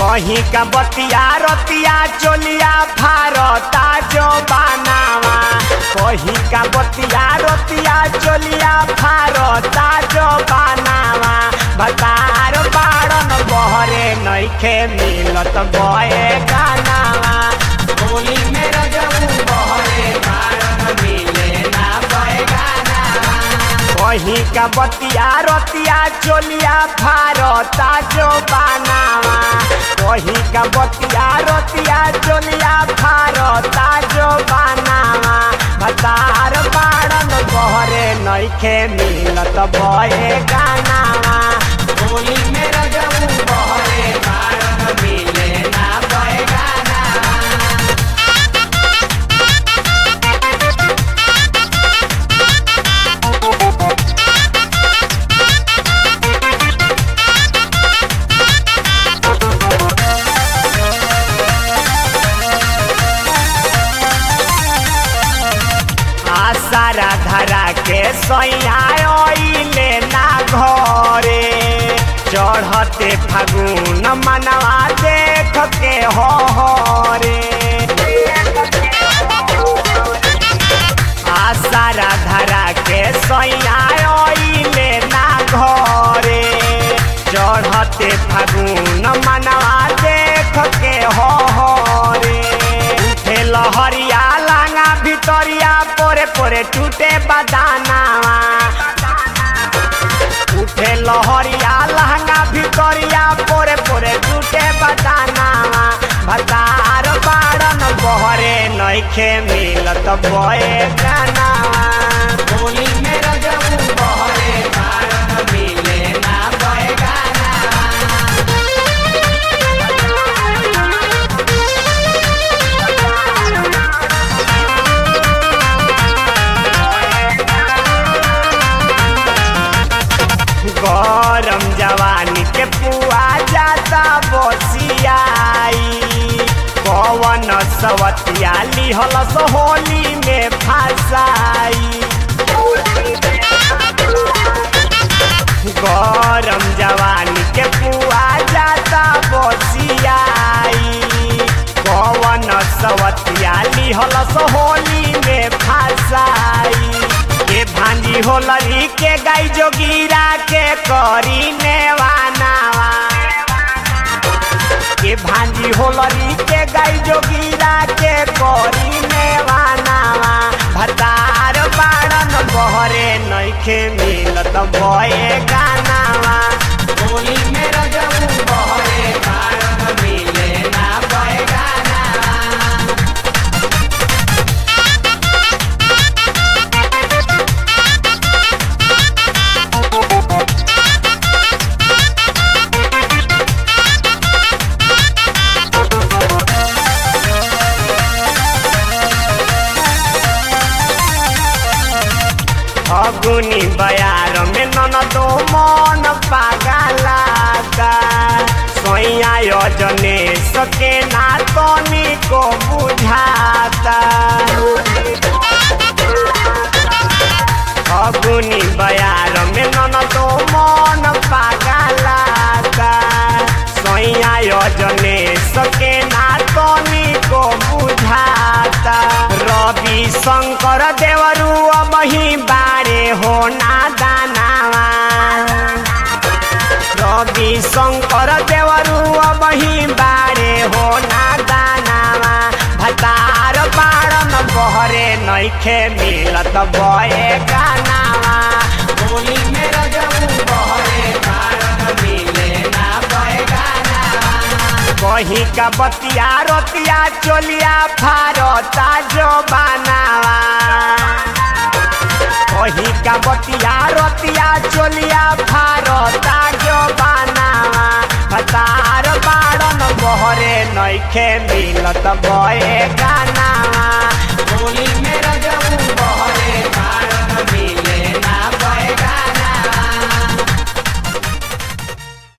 कहीं का बतिया रतिया चोलिया फारता जो बनावा कहीं का बतिया रतिया चोलिया फारता जो बनावा बतार बाड़न बहरे नइखे मिलत बए गानावा होली में रजऊ बहरे बाड़न मिले ना बए गानावा कहीं का बतिया रतिया चोलिया फारता जो बनावा कहीं का बतिया रतिया चोलिया फारता जो बनावा भतार बाड़न बहरे नइखे मिलत बए गानावा होली में रजऊ बहरे बाड़न मिले ना बए गानावा आसारा धरा के सैयाले ना घरे चढ़ते फागुन मनवा देख के हो रे आसारा धरा के सैयाले ना घरे चढ़ते फागुन मनवा देख के हो रे उठे लहरिया लांगा भितरिया पोरे पोरे टूटे बदानावा उठे लहरिया लहंगा भितरिया पोरे पोरे टूटे बदानावा भतार बाड़न बहरे नइखे मिलत बए गानावा होली में रजऊ बहरे बाड़न मिले ना बए गानावा गरम जवानी के पुआ जाता बसियाई पवन सवतिया लिहल होली में फसाई गरम जवानी के पुआ जाता बसियाई पवन सवतिया लिहल होली में फसाई के भांजी होलरी के गाई जोगीरा के करी नेवानावा के भांजी होलरी के गाई जोगीरा के करी नेवानावा भतार बाड़न बहरे नइखे मिलत बए गानावा होली में रजऊ बहरे बाड़न मिले ना बए गानावा अगुनी बयार में ननदो मन पागलाता सोया योजने सके ना तनी को बुझाता अगुनी बयार में ननदो मन पागलाता सोया योजने सके ना तनी को बुझाता रवि शंकर देवरू अबही बारे हो ना दानावा रवि शंकर देवरू अबही बारे हो ना दानावा भतार बाड़न बहरे नइखे मिलत बए गानावा होली में रजऊ बहरे बाड़न मिले ना बए गानावा कहीं का बतिया रतिया चोलिया फारता जो बनावा कहीं का बतिया रतिया चोलिया फारता जो बनावा भतार बाड़न बहरे नइखे मिलत बए गानावा होली